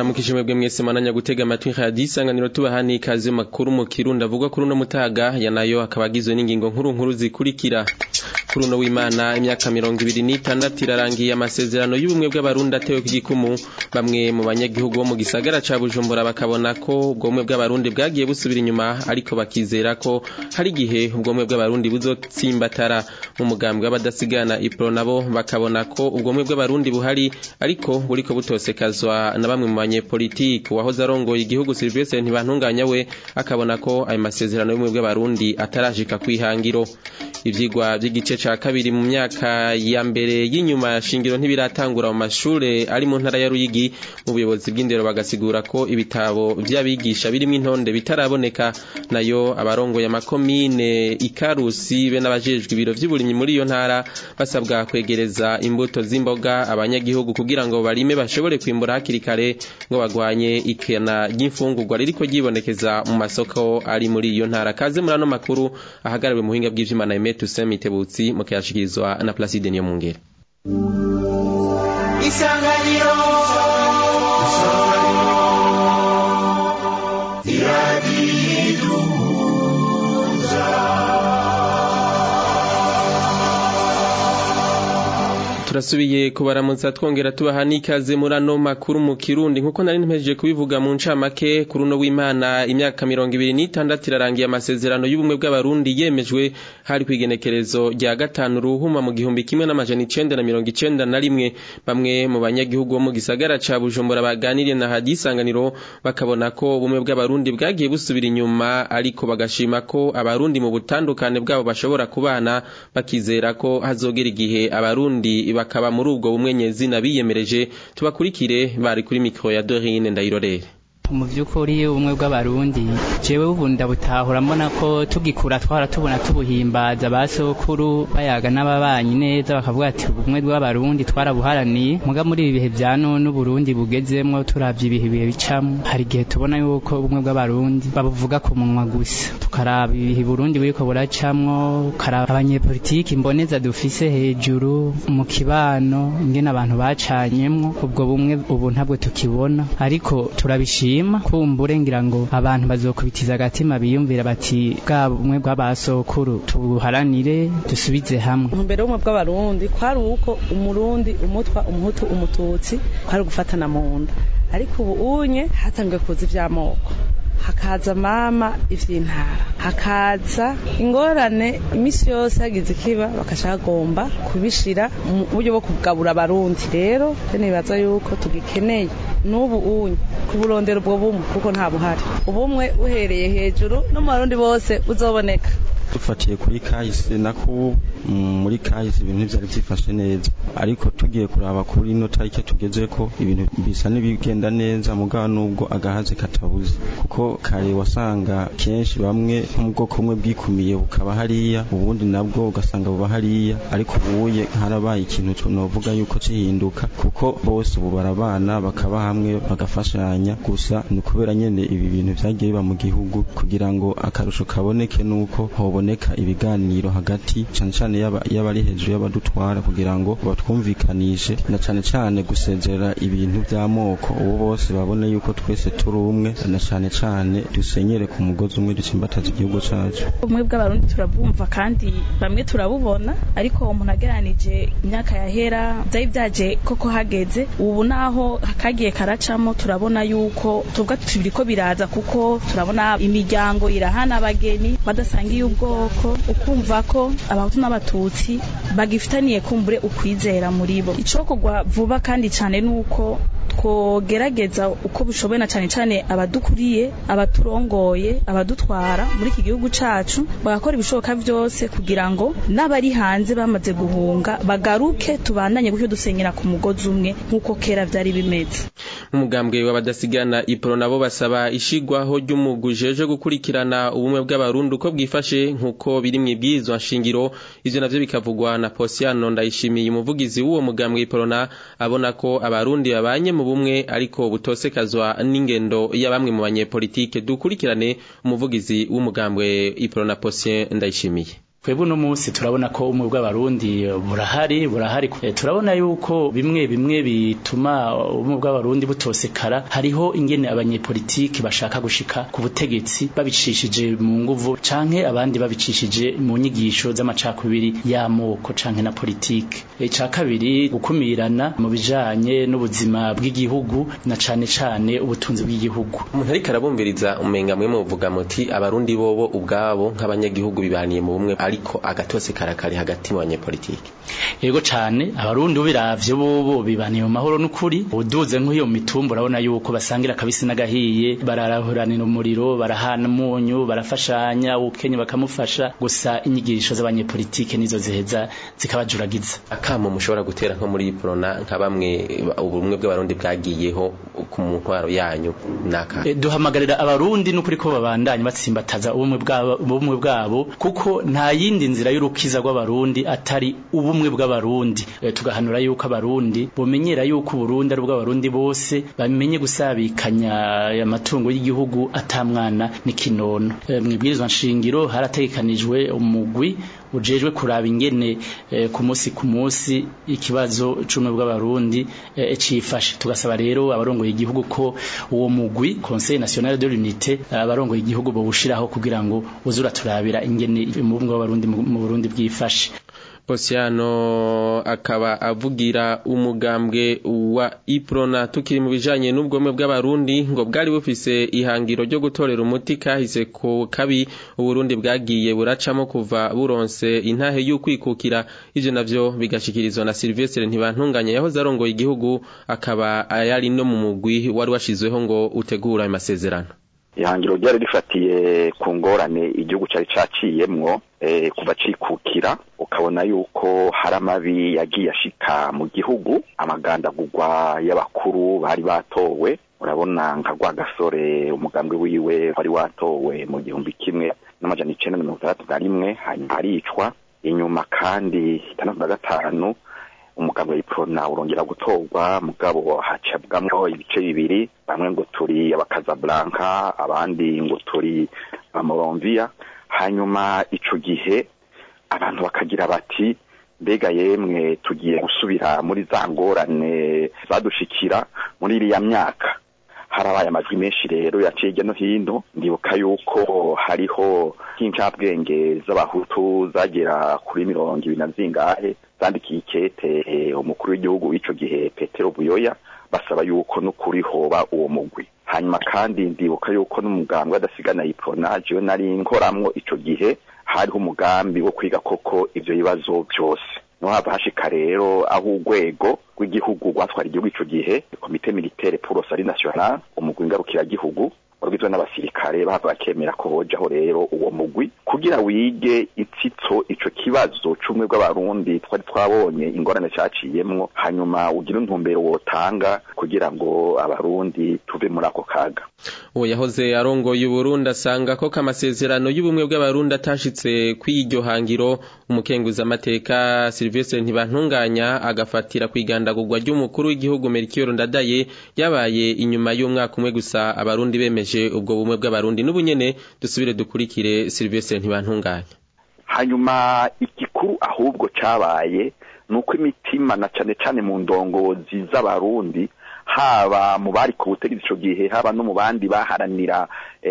ndabaramukije mwebwe mwese mananya gutega amatwi radiyo isanganiro tubahani ikaze makuru mu kirundi avugwa kuri uno mutaga ya nayo akaba agizwe n'ingingo nkuru nkuru zikurikira kuri uno w'imana imyaka mirongo ibiri n'itandatu irarangiye amasezerano y'ubumwe bw'abarundi atewe ku gikumu bamwe mu banyagihugu bo mu gisagara ca bujumbura bakabona ko ubwo bumwe bw'abarundi bwagiye busubira inyuma ariko bakizera ko hari igihe ubwo bumwe bw'abarundi buzotsimbatara mu mugambwe w'abadasigana ipro nabo bakabona ko ubwo bumwe bw'abarundi buhari ariko buriko butosekazwa na bamwe mu banyepolitiki uwahoze arongoye igihugu Sylvestre Ntibantunganya we akabona ko ayo masezerano y'ubumwe bw'abarundi atarashika kwihangiro ivyigwa vy'igice ca kabiri mu myaka ya mbere y'inyuma ya shingiro ntibiratangura mu mashure ari mu ntara ya Ruyigi mu buyobozi bw'indero bagasigura ko ibitabo vy'abigisha birimo intonde bitaraboneka nayo abarongoye amakomine ikarusi be n'abajejwe ibiro vy'uburimyi muri iyo ntara basabwa kwegereza imbuto z'imboga abanyagihugu kugira ngo barime bashobore kwimbura hakiri kare ngo bagwanye ikena ry'imfungurwa ririko ryibonekeza mu masoko ari muri iyo ntara kaze muri ano makuru ahagarawe mu buhinga bw'ivyuma na Aimé Toussaint Mitebutsi mu kuyashikirizwa na Placide Niyomwungere Isanganiro turasubiye kubaramutsa twongera tubaha n'ikaze muri ano makuru mu kirundi nkuko nari ntemeje kubivuga mu ncamake kuri uno w'imana imyaka mirongo ibiri n'itandatu irarangiye amasezerano y'ubumwe bw'abarundi yemejwe hari ku igenekerezo rya gatanu ruhuma mu gihumbi kimwe n'amajana icenda na mirongo icenda na rimwe bamwe mu banyagihugu bo mu gisagara ca bujumbura baganiriye na hadi isanganiro bakabona ko ubumwe bw'abarundi bwagiye busubira inyuma ariko bagashima ko abarundi mu butandukane bwabo bashobora kubana bakizera ko hazogera igihe abarundi bakaba muri ubwo bumwe nyezina biyemereje tubakurikire bari kuri mikro ya Dorine Ndayirorere mu by'ukuri ubumwe bw'abarundi jewe ubu ndabutahura mbona ko tugikura twara tubona tubuhimbaza ba sokuru bayaga n'ababanyi neza bakavuga ati ubumwe bw'abarundi twarabuharaniye muga muri ibi bihe bya none uburundi bugezemwo turavye ibihe bihe bicamwo hari igihe tubona yuko ubumwe bw'abarundi babuvuga ku munwa gusa tukaraba ibihe burundi buriko buracamwo ukaraba abanyepolitiki mboneza dufise hejuru mu kibano ingene abantu bacanyemwo ubwo bumwe ubu ntabwo tukibona ariko turabishima kumbure ngira ngo abantu bazokubitiza agatima biyumvira bati bwa bumwe bw'abasokuru tubuharanire dusubize hamwe mbere y'ubumwe bw'abarundi kwari uko umurundi umutwa umuhutu umututsi kwari gufatana mu nda ariko ubu unye hatangiye kuza ivy'amoko hakaza mama ivy'intara hakaza ingorane imisi yose hagize ikiba bakashagomba kubishira mu buryo bwo kugabura abarundi rero nibaza yuko tugikeneye n'ubu unye kuburondera ubwo bumwe kuko nta buhari ubumwe uhereye hejuru no mu barundi bose uzoboneka dufatiye kuri kahise nako muri kahise ibintu byari byifashe neza ariko tugiye kuraba kuri ino tariki tugeze ko ibintu bisa n'ibigenda neza mugabo nubwo agahaze katabuze kuko kare wasanga kenshi bamwe nko mu bwoko bumwe bwikumiye bukaba hariya ubundi nabwo ugasanga buba hariya ariko ubuye harabaye ikintu tunovuga yuko kihinduka kuko bose ubu barabana bakaba hamwe bagafashanya gusa ni ukubera nyene ibi bintu vyagiye biba mu gihugu kugira ngo akarusho kaboneke nuko hoboneka ibiganiro hagati cane cane y'abari hejuru y'abadutwara kugira ngo batwumvikanishe na cane cane gusezera ibintu vy'amoko ubu bose babone yuko twese turi umwe na cane cane dusenyere ku mugozi umwe dutsimbataza igihugu cacu ubumwe bw'abarundi turabwumva kandi bamwe turabubona ariko umuntu ageranije imyaka yahera vyari vyaje koko hageze ubu naho kagiye karacamo turabona yuko tuvuga biriko biraza kuko turabona imiryango irahana abageni badasangiye ubwoko ukumva ko abahutu n'abatutsi bagifitaniye kumbure ukwizera muri bo icokorwa vuba kandi cane nuko twogerageza uko bishoboye na cane cane abadukuriye abaturongoye abadutwara muri iki gihugu cacu bagakora ibishoboka vyose kugira ngo n'abari hanze bamaze guhunga bagaruke tubandanye gutyo dusenyera ku mugozi umwe nk'uko kera vyari bimeze umugambwe w'abadasigana ipro nabo basaba ishigwaho ry'umugwi jeje gukurikirana ubumwe bw'abarundi uko bwifashe nk'uko biri mw'ibwirizwa nshingiro ivyo navyo bikavugwa na Posiano ndayishimiye umuvugizi w'uwo mugambwe iprona abona ko abarundi babanye mu bumwe ariko butosekazwa n'ingendo ya bamwe mu banyepolitike dukurikirane umuvugizi w'umugambwe iprona Posien ndayishimiye twebwe uno munsi turabona ko umwe bw'abarundi burahari burahari turabona yuko bimwe bimwe bituma umwe bw'abarundi butosekara hariho ingene abanyepolitiki bashaka gushika ku butegetsi babicishije mu nguvu canke abandi babicishije mu nyigisho z'amacakubiri y'amoko canke na politike ica kabiri gukumirana mu bijanye n'ubuzima bw'igihugu na cane cane ubutunzi bw'igihugu umuntu ariko arabumviriza umenga mwe muvuga muti abarundi bobo ubwabo nk'abanyagihugu bibaniye mu bumwe ariko agatose karakari hagati mu banyepolitiki yego cane abarundi ubiravye bobo bibaniye mu mahoro n'ukuri uduze nk'iyo mitumba urabona yuko basangira kabisi n'agahiye bararahuranira umuriro barahana umunyu barafashanya ukenye bakamufasha gusa inyigisho z'abanyepolitike nizo ziheza zikabajuragiza akamo mushobora gutera nko muri Prona nka bamwe ubumwe bw'abarundi bwagiyeho ku ntwaro yanyu naka e, duhamagarira abarundi n'ukuri ko babandanye batsimbataza ubumwe bwabo ubumwe bwabo kuko nta yindi nzira y'urukiza rw'abarundi atari ubumwe bw'abarundi e, tugahanura yuko abarundi bomenyera yuko Burundi ari ubw'abarundi bose bamenye gusabikanya amatungo y'igihugu atamwana n'ikinono e, mwibwirizwa nshingiro harategekanijwe umugwi ujejwe kuraba ingene e, ku munsi ku munsi ikibazo cumwe bw'abarundi e, cifashe tugasaba rero abarongoye igihugu ko uwo mugwi Conseil National de l'Unité abarongoye igihugu bo bushiraho kugira ngo uzura turabira ingene mu bumwe bw'abarundi mu Burundi bwifashe Osiano akaba avugira umugambwe wa Iprona tukiri mu bijanye n'ubwome bw'abarundi ngo bwari bufise ihangiro ryo gutorera umuti kahise ko kabi uburundi bwagiye buracamo kuva buronse intahe y'ukwikukira ivyo navyo bigashikirizwa na Sylvestre ntibantunganya yahoze arongoye igihugu akaba yari no mu mugwi wari washizweho ngo utegura amasezerano ihangiro ryari rifatiye ku ngorane igihugu cyari caciyemwo kuva cikukira ukabona yuko hari amabi yagiye ashika mu gihugu amagandagurwa y'abakuru bari batowe urabona nka Rwagasore umugambwe wiwe wari watowe mu gihumbi kimwe n'amajana icenda na mirongo itandatu na rimwe hanyuma aricwa inyuma kandi itandatu na gatanu umugambwe w'iprona urongera gutorwa mugabo hacabwamwo ibice bibiri bamwe ngo turi abakazablanka abandi ngo turi amoronvia hanyuma ico gihe abantu bakagira bati mbega yemwe tugiye gusubira muri za ngorane zadushikira muri iriya myaka harabaye amajwi menshi rero yaciye hirya no hino ndibuka yuko hariho nk'incabwenge z'abahutu zagera kuri mirongo ibiri na zingahe zandikiye ikete umukuru w'igihugu w'ico gihe petero buyoya basaba yuko n'ukuri hoba uwo mugwi hanyuma kandi ndibuka yuko n'umugambwe adasigana iprona jewe nari nkoramwo ico gihe hariho umugambi wo kwiga koko ivyo bibazo vyose niho hava hashika rero aho urwego rw'igihugu rwatwara igihugu ico gihe komite militaire pour sari national umugwi ngarukiragihugu urugizwe n'abasirikare bahava bakemera ko hojaho rero uwo mugwi kugira wige itsitso ico kibazo c'umwe bw'abarundi twari twabonye ingorane caciyemwo hanyuma ugire intumbero wotanga kugira ngo abarundi tuve muri ako kaga uwo yahoze arongoye uburundi asanga ko kamasezerano y'ubumwe bw'abarundi atashitse kw'iryo hangiro umukenguza amateka Sylvestre ntibantunganya agafatira kwigandagurwa ry'umukuru w'igihugu Melchior Ndadaye yabaye inyuma y'umwaka umwe gusa abarundi bemeje ubwo bumwe bw'abarundi n'ubunyene dusubire dukurikire Sylvestre ntibantunganya hanyuma igikuru ahubwo cabaye nuko imitima na cane cane mu ndongozi z'abarundi haba mu bari ku butegetsi ico gihe haba no mu bandi baharanira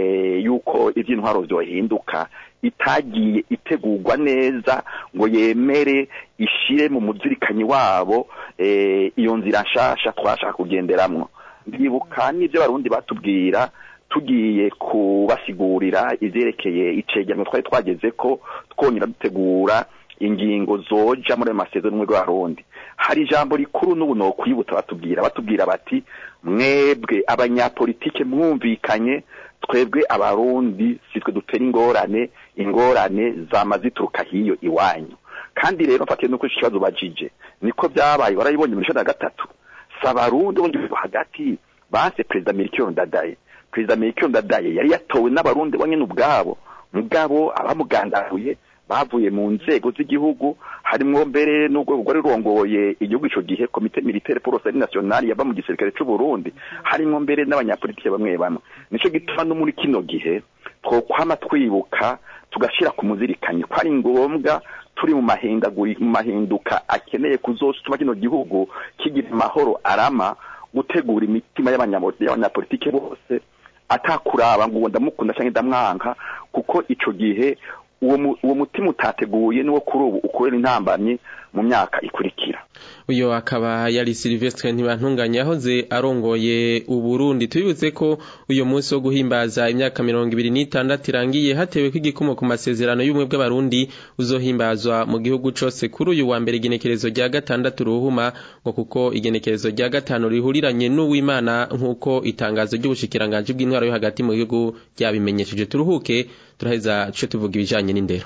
yuko ivy'intwaro vyohinduka itagiye itegurwa neza ngo yemere ishire mu muzirikanyi wabo iyo nzira nshasha twashaka kugenderamwo ndibuka n'ivyo abarundi batubwira tugiye kubasigurira ivyerekeye icegeranyo twari twageze ko twongera dutegura ingingo zoja muri ayo masezerano y'abarundi hari ijambo rikuru n'ubu nokwibuta batubwira batubwira bati mwebwe abanyapolitike mwumvikanye twebwe abarundi sitwe dutera ingorane ingorane zama zituruka hiyo iwanyu kandi rero mfatiye nuko ikibazo bajije niko byabaye warayibonye muri na gatatu sabarundi bonye hagati base perezida Melchior Ndadaye perezida Melchior Ndadaye yari yatowe n'abarundi bonyene ubwabo mugabo abamugandaruye bavuye mu nzego z'igihugu harimwo mbere n'urwego rwari rurongoye igihugu ico gihe komite militaire pour sari national yaba mu gisirikare c'u Burundi harimwo mbere n'abanyapolitike bamwe bamwe nico gituma no muri kino gihe twokwama twibuka tugashyira ku muzirikanyi ko ari ngombwa turi mu mahindaguri mu mahinduka akeneye kuzotuma kino gihugu kigira amahoro arama gutegura imitima y'abanyapolitike bose atakuraba ngo ndamukunda cyangwa ndamwanka kuko ico gihe uwo mutima utateguye niwo kuri ubu ukorera intambamyi mu myaka ikurikira uyo akaba yari Silvestre ntibantunganye yahoze arongoye uburundi tubibutse ko uyo munsi wo guhimbaza imyaka mirongo ibiri n'itandatu irangiye hatewe ko igikomo ku masezerano y'ubumwe bw'abarundi uzohimbazwa mu gihugu cose kuri uyu wa mbere igenekerezo rya gatandatu ruhuma ngo kuko igenekerezo rya gatanu rihuriranye n'uwimana nk'uko itangazo ry'ubushikiranganji bw'intwaro yo hagati mu gihugu ryabimenyesheje turuhuke turaheza tuce tuvuga ibijanye n'indero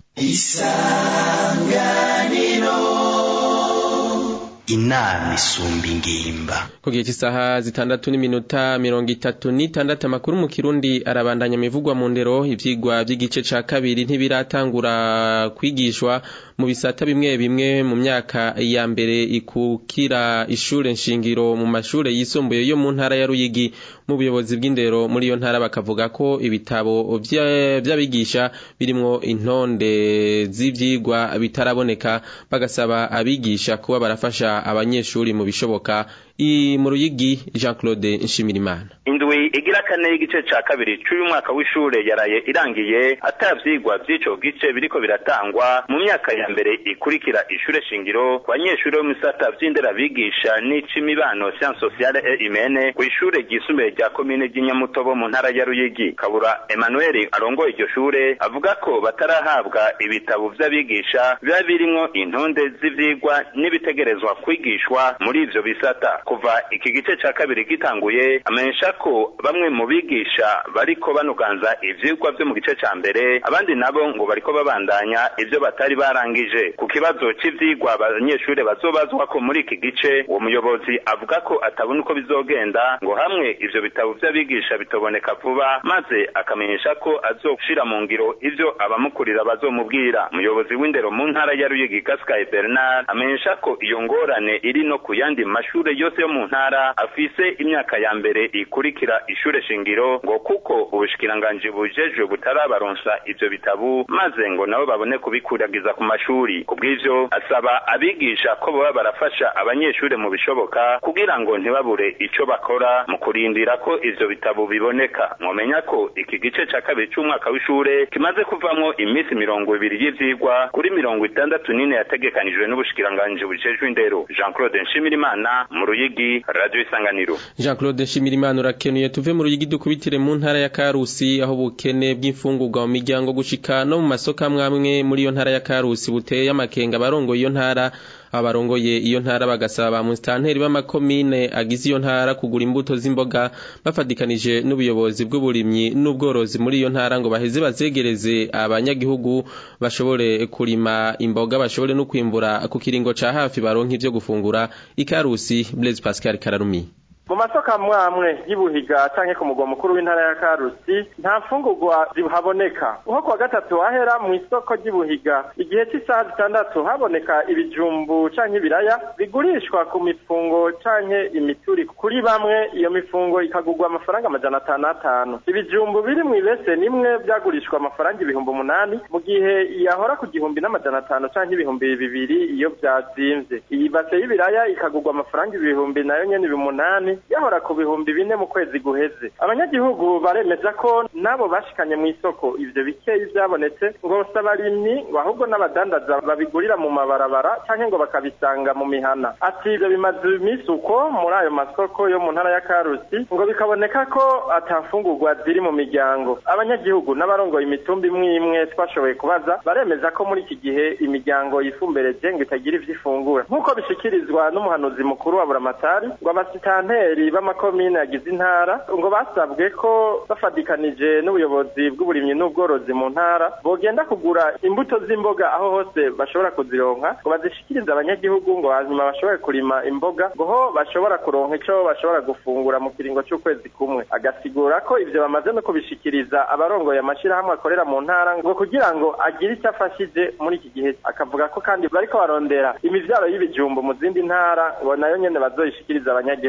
isanganiro inama isumba ingimba ku gihe cy'isaha zitandatu n'iminota mirongo itatu n'itandatu amakuru mu kirundi arabandanya imivugwa mu ndero ivyigwa vy'igice ca kabiri ntibiratangura kwigishwa mu bisata bimwe bimwe mu myaka ya mbere ikukira ishure nshingiro mu mashure yisumbuye yo mu ntara ya Ruyigi mu buyobozi bw'indero muri iyo ntara bakavuga ko ibitabo vy'abigisha birimwo intonde z'ivyigwa bitaraboneka bagasaba abigisha kuba barafasha abanyeshuri mu bishoboka i mu ruyigi Jean Claude Nshimirimana indwi igira kane y'igice ca kabiri c'uyu mwaka w'ishure yaraye irangiye atavyigwa vy'ico gice biriko biratangwa mu myaka ya mbere ikurikira ishure shingiro ku banyeshuri bo mu bisata vy'indera bigisha n'icimibano science sociale et humaine kw'ishure ryisumbuye rya komine ry'inyamutobo mu ntara ya ruyigi kabura emmanuel arongoye iryo shure avuga ko batarahabwa ibitabo vy'abigisha biba birimwo intonde z'ivyigwa n'ibitegerezwa kwigishwa muri ivyo bisata kuva iki gice ca kabiri gitanguye amenyesha ko bamwe mu bigisha bariko banuganza ivyigwa vyo mu gice ca mbere abandi nabo ngo bariko babandanya ivyo batari barangije ku kibazo c'ivyigwa abanyeshure bazobazwa ko muri iki gice uwo muyobozi avuga ko atabona uko bizogenda ngo hamwe ivyo bitabo vy'abigisha bitoboneka vuba maze akamenyesha ko azoshira mu ngiro ivyo abamukurira bazomubwira umuyobozi w'indero mu ntara ya Ruyigi Gaskaye Bernard amenyesha ko iyo ngorane iri no ku yandi mashure yose yo mu ntara afise imyaka ya mbere ikurikira ishure shingiro ngo kuko ubushikiranganji bujejwe butarabaronsa ivyo bitabu maze ngo nabo babone kubikuragiza ku mashuri kubw'ivyo asaba abigisha ko boba barafasha abanyeshure mu bishoboka kugira ngo ntibabure ico bakora mu kurindira ko ivyo bitabu biboneka mwomenya ko iki gice ca kabiri c'umwaka w'ishure kimaze kuvamwo iminsi mirongo ibiri y'ivyigwa kuri mirongo itandatu n'ine yategekanijwe n'ubushikiranganji bujejwe indero Jean Claude Nshimirimana mu Ruyigi Radio Isanganiro Jean Claude Nshimirimana urakenuye tuve mu Ruyigi dukubitire mu ntara ya Karusi aho bukene bw'imfungurwa mu miryango gushika no mu masoko amwe muri iyo ntara ya Karusi buteye amakenga barongoye iyo ntara abarongoye iyo ntara bagasaba ba mustanteri b'amakomine agize iyo ntara kugura imbuto z'imboga bafadikanije n'ubuyobozi bw'uburimyi n'ubworozi muri iyo ntara ngo baheze bazegereze abanyagihugu bashobore kurima imboga bashobore no kwimbura ku kiringo ca hafi baronka ivyo gufungura ikarusi Blaise Pascal Kararumi mu masoko amwe amwe y'ubuhiga canke ku mugwa mukuru w'intara ya karusi nta mfungurwa zihaboneka nko kuwa gatatu wahera mu isoko ry'ubuhiga igihe cy'isaha zitandatu haboneka ibijumbu canke ibiraya bigurishwa ku mifungo canke imituri kuri bamwe iyo mifungo ikagurwa amafaranga amajana atanu atanu ibijumbu biri mu ibese nimwe byagurishwa amafaranga ibihumbi umunani mu gihe yahora ku gihumbi n'amajana atanu canke ibihumbi bibiri iyo byazimvye iyi base y'ibiraya ikagurwa amafaranga ibihumbi nayo nyene bimunani yahora ku bihumbi bine mu kwezi guheze abanyagihugu baremeza ko nabo bashikanye mu isoko ivyo bikeyi vyabonetse ngo si abarimyi ngo ahubwo n'abadandaza babigurira mu mabarabara canke ngo bakabisanga mu mihana ati ivyo bimaze iminsi uko muri ayo masoko yo mu ntara ya karusi ngo bikaboneka ko atafungurwa ziri mu miryango abanyagihugu n'abarongoye imitumba imwe imwe twashoboye kubaza baremeza ko muri iki gihe imiryango yifumbereje ngo itagira ivyo ifungura nk'uko bishikirizwa n'umuhanuzi mukuru wa buramatari ngo abasitanteri b'amakomine yagize intara ngo basabwe ko bafadikanije n'ubuyobozi bw'uburimyi n'ubworozi mu ntara bogenda kugura imbuto z'imboga aho hose bashobora kuzironka ngo bazishikirize abanyagihugu ngo hanyuma bashobore kurima imboga ngo ho bashobora kuronka ico bashobora gufungura mu kiringo c'ukwezi kumwe agasigura ko ivyo bamaze no kubishikiriza abarongoye amashirahamwe akorera mu ntara ngo kugira ngo agire icyo afashije muri iki gihe akavuga ko kandi bariko barondera imivyaro y'ibijumbu mu zindi ntara ngo nayo nyene bazoyishikiriza abanyagihugu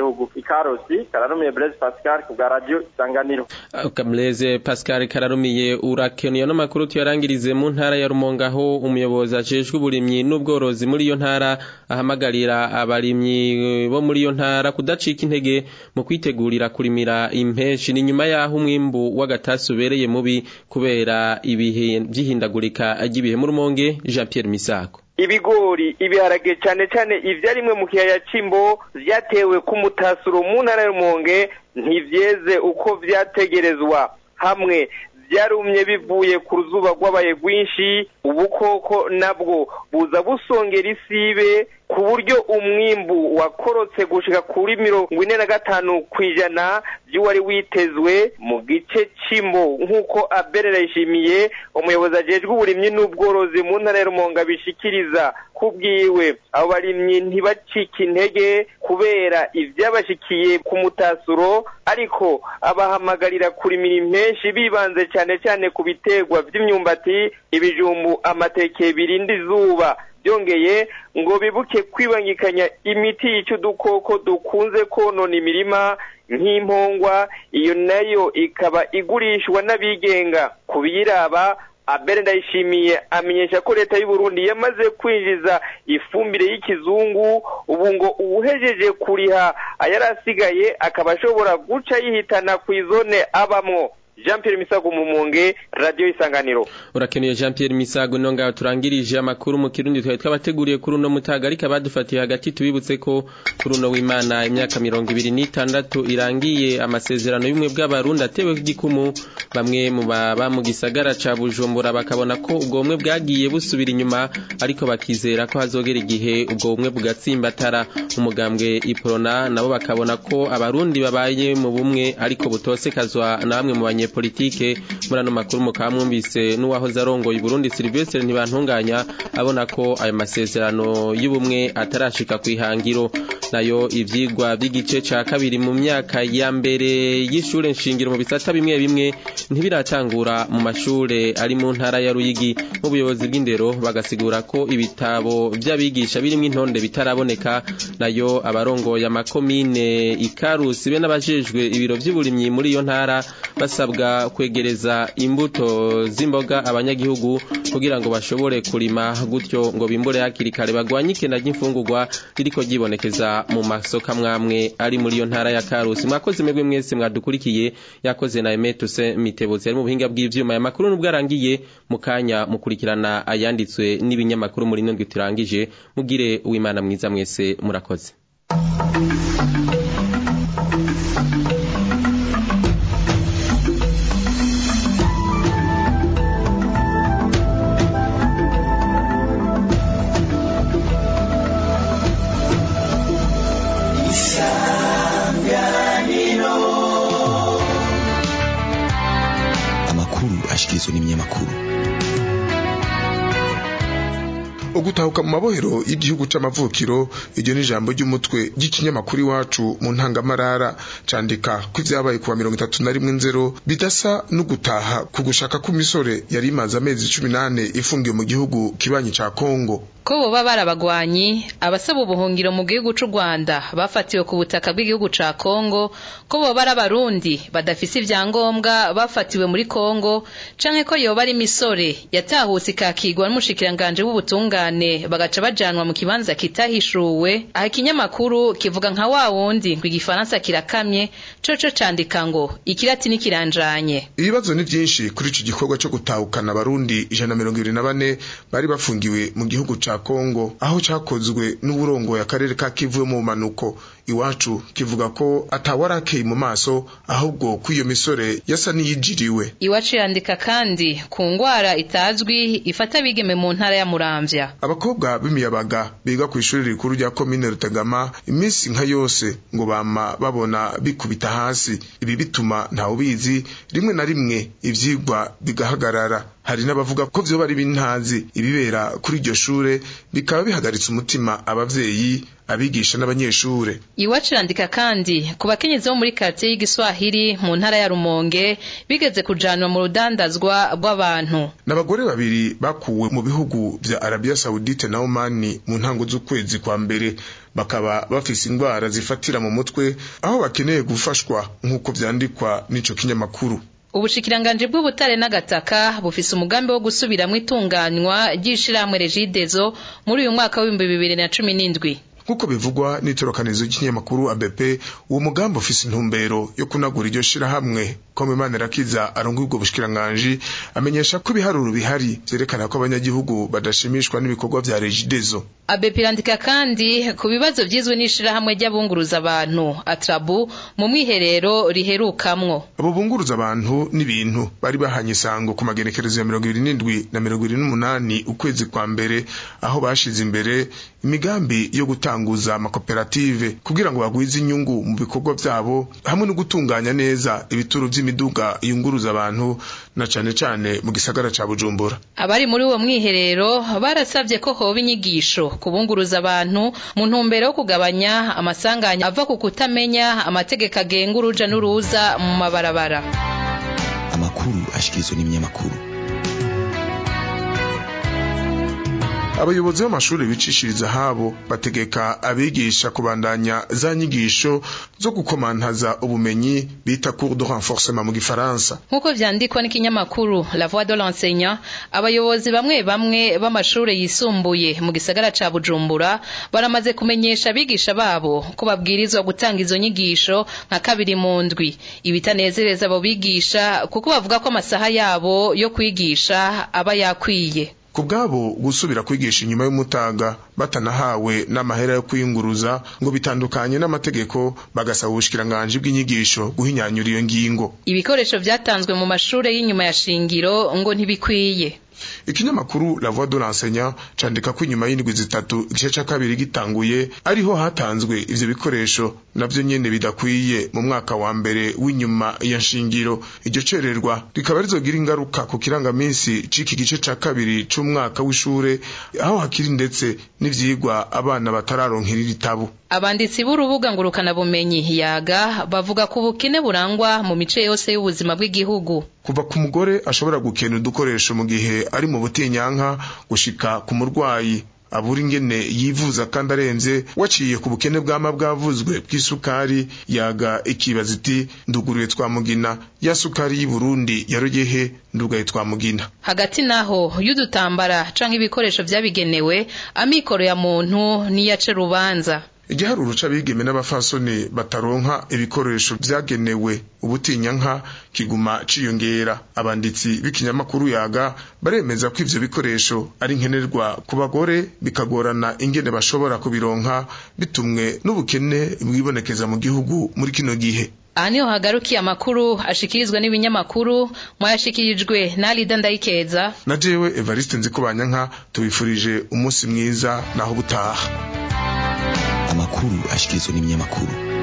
ikarosi kararumiye Blaise Pascal ku bwa radio isanganiro Kamleze Pascal kararumiye urakeneye no makuru tuyarangirize mu ntara ya Rumonge aho umuyobozi ajejwe uburimyi n'ubworozi muri iyo ntara ahamagarira abarimyi bo muri iyo ntara kudacika intege mu kwitegurira kurimira impeshi ni nyuma yaho umwimbu w'agatasi ubereye mubi kubera ibihe by'ihindagurika ry'ibihe mu Rumonge Jean Pierre Misako ibigori ibiharage cyane cyane ivyarimwe mu kiyaya c'imbo vyatewe ku mutasuro mu ntara y'umonge ntivyeze uko vyategerezwa hamwe vyarumye bivuye ku ruzuba rwabaye rwinshi ubukoko nabwo buza busongera isibe ku buryo umwimbu wakorotse gushika kuri mirongo ine na gatanu kw'ijana vy'uwari witezwe mu gice c'imbo nk'uko abere yishimiye umuyobozi ajejwe uburimyi n'ubworozi mu ntara ya rumonga bishikiriza kubwiwe abo barimyi ntibacike intege kubera ivyabashikiye ku mutasuro ariko abahamagarira kurimira impenshi bibanze cyane cyane ku biterwa vy'imyumbati ibijumbu amateke birinda izuba byongeye ngo bibuke kwibangikanya imiti yica udukoko dukunze konona imirima nk'impongwa iyo nayo ikaba igurishwa n'abigenga ku biyiraba abere ndayishimiye amenyesha ko leta y'u Burundi yamaze kwinjiza ifumbire y'ikizungu ubu ngo uwuhejeje kuriha ayarasigaye akaba ashobora guca yihitana ku izone abamwo Jean Pierre Misago Mumonge Radio Isanganiro Urakeneye Jean Pierre Misago no ngaho turangirije amakuru mu kirundi twaye twabateguriye kuri uno mutaga ariko abadufatiye hagati tubibutse ko kuri uno w'Imana imyaka 2026 irangiye amasezerano y'umwe bw'abarundi atewe igikumu bamwe mu baba mu gisagara ca Bujumbura bakabona ko ubwo bumwe bwagiye busubira inyuma ariko bakizera ko hazogera igihe ubwo bumwe bugatsimbatara umugambwe Iprona nabo bakabona ko abarundi babaye mu bumwe ariko butosekazwa na bamwe mu banye politike muri ano makuru mukaba mwumvise n'uwahoze arongoye Burundi Sylvestre ntibantunganya abona ko ayo masezerano y'ubumwe atarashika ku ihangiro nayo ivyigwa by'igice ca kabiri mu myaka ya mbere y'ishure nshingiro mu bisata bimwe bimwe ntibiratangura mu mashure ari mu ntara ya Ruyigi mu buyobozi bw'indero bagasigura ko ibitabo by'abigisha birimo intonde bitaraboneka nayo abarongoye amakomine ikarusi be n'abajejwe ibiro by'uburimyi muri iyo ntara basabwa kwegereza imbuto z'imboga abanyagihugu kugira ngo bashobore kurima gutyo ngo bimbure hakiri kare bagwanye ikena ry'imfungurwa ririko ryibonekeza mu masoko amwamwe ari muri iyo ntara ya Karusi mwakoze mwebwe mwese mwadukurikiye yakoze na Emetuse Mitebutsi ari mu buhinga bw'ivyuma ya makuru nubwo arangiye mu kanya mukurikirana ayanditswe n'ibinyamakuru muri ndwi turangije mugire uwimana mwiza mwese murakoze ashikirizwa n'ibinyamakuru ugutahuka mu mabohero y'igihugu c'amavukiro iryo ni ijambo ry'umutwe ry'ikinyamakuru iwacu mu ntangamarara candika ko ivyabaye kuwa mirongo itatu na rimwe nzero bidasa no gutaha ku gushaka kw'imisore yari imaze amezi cumi n'ane ifungiwe mu gihugu kibanyi ca kongo ko boba barabagwanyi abasaba ubuhungiro mu gihugu c'u Rwanda bafatiwe ku butaka bw'igihugu ca Kongo ko boba ari abarundi badafise ivyangombwa bafatiwe muri Kongo canke ko yoba ari imisore yatahutse ikakigwa n'umushikiranganje w'ubutungane bagaca bajanwa mu kibanza kitahishuwe aha ikinyamakuru kivuga nka wa wundi ngo igifaransa kirakamye coco candika ngo ikiratini kiranjanye ibibazo ni vyinshi kuri ico gikorwa co gutahukana abarundi ijana na mirongo ibiri na bane bari bafungiwe mu gihugu ca Kongo aho cakozwe n'uburongoye akarere ka Kivu mu manuko iwacu kivuga ko atawarakeye mu maso ahubwo ko iyo misore yasa n'iyijiriwe iwacu yandika kandi ku ngwara itazwi ifata bigeme mu ntara ya Muramvya abakobwa b'imiyabaga biga ku ishuri rikuru rya komine Rutagama iminsi nka yose ngo bama babona bikubita hasi ibi bituma ntawe ubizi rimwe na rimwe ivyigwa bigahagarara hari n'abavuga ko vyoba ari bintazi ibibera kuri iryo shure bikaba bihagaritse umutima abavyeyi abigisha n'abanyeshure iwacu irandika kandi ku bakenyezi bo muri quartier y'igiswahili mu ntara ya rumonge bigeze kujanwa mu rudandazwa rw'abantu n'abagore babiri bakuwe mu bihugu vya Arabia Saudite na Oman mu ntango z'ukwezi kwa mbere bakaba bafise indwara zifatira mu mutwe aho bakeneye gufashwa nk'uko vyandikwa n'ico kinyamakuru ubushikiranganje bw'ubutare n'agataka bufise umugambi wo gusubiramwo itunganywa ry'ishirahamwe regidezo muri uyu mwaka w'ibihumbi bibiri na cumi n'indwi nk'uko bivugwa n'itorokanizo ry'ikinyamakuru ABP uwo mugambi ufise intumbero yo kunagura iryo shirahamwe kome Manirakiza arongoye ubwo bushikiranganje amenyesha ko ibiharuro bihari vyerekana ko abanyagihugu badashimishwa n'ibikorwa vya Regidezo ABP irandika kandi ku bibazo vyizwe n'ishirahamwe ry'abunguruza abantu Atrabu mu mwiherero riherukamwo abo bunguruza abantu n'ibintu bari bahanye isango ku magenekerezo ya mirongo ibiri n'indwi na mirongo ibiri n'umunani ukwezi kwa mbere aho bashize imbere imigambi yo gutanguza amakoperative kugira ngo bagwize inyungu mu bikorwa vyabo hamwe no gutunganya neza ibituro vy'imiduga yunguruza abantu na cane cane mu gisagara ca Bujumbura abari muri uwo mwiherero barasavye ko hoba inyigisho kubunguruza abantu mu ntumbero yo kugabanya amasanganya ava ku kutamenya amategeko agenga uruja n'uruza mu mabarabara amakuru ashikirizwa n'ibinyamakuru abayobozi b'amashuri bicishiriza habo bategeka abigisha kubandanya za nyigisho zo gukomantaza ubumenyi bita cours de renforcement mu gifaransa nk'uko vyandikwa n'ikinyamakuru la voix de l'enseignant abayobozi bamwe bamwe b'amashuri yisumbuye mu gisagara ca bujumbura baramaze kumenyesha abigisha babo ko babwirizwa gutanga izo nyigisho nka kabiri mu ndwi ibitanezereza abo bigisha kuko bavuga ko amasaha yabo yo kwigisha aba yakwiye ku bwabo gusubira kwigisha inyuma y'umutaga batanahawe n'amahera yo kwiyunguruza ngo bitandukanye n'amategeko bagasaba ubushikiranganje bw'inyigisho guhinyanyura iyo ngingo ibikoresho vyatanzwe mu mashure y'inyuma ya shingiro ngo ntibikwiye ikinyamakuru la voix de l'enseignant candika ko inyuma y'indwi zitatu igice ca kabiri gitanguye ariho hatanzwe ivyo bikoresho navyo nyene bidakwiye mu mwaka wa mbere w'inyuma ya nshingiro iryo cererwa rikaba rizogira ingaruka ku kirangaminsi c'iki gice ca kabiri c'umwaka w'ishure aho hakiri ndetse n'ivyigwa abana batararonkera ibitabo abanditsi b'urubuga ngurukana bumenyi yaga bavuga ku bukene burangwa mu mice yose y'ubuzima bw'igihugu kuva ku mugore ashobora gukena udukoresho mu gihe ari mu butinyanka gushika ku murwayi abura ingene yivuza kandi arenze waciye ku bukene bwama bwavuzwe bw'isukari yaga ikibaza iti nduguruye twamugina ya sukari y'i Burundi yarogehe ndugaye twamugina hagati naho y'udutambara canke ibikoresho vyabigenewe amikoro ya muntu niyace rubanza igiharuro c'abigeme n'abafasoni bataronka ibikoresho vyagenewe ubutinyanka kiguma ciyongera abanditsi b'ikinyamakuru yaga baremeza ko ivyo bikoresho ari nkenerwa ku bagore bikagorana ingene bashobora kubironka bitumwe n'ubukene bwibonekeza mu gihugu muri kino gihe aha niho hagarukiye amakuru ashikirizwa n'ibinyamakuru mwayashikirijwe na Alida Ndayikeza na jewe Evariste Nzikubanyanka tubifurije umunsi mwiza naho butaha amakuru ashikirizwa n'ibinyamakuru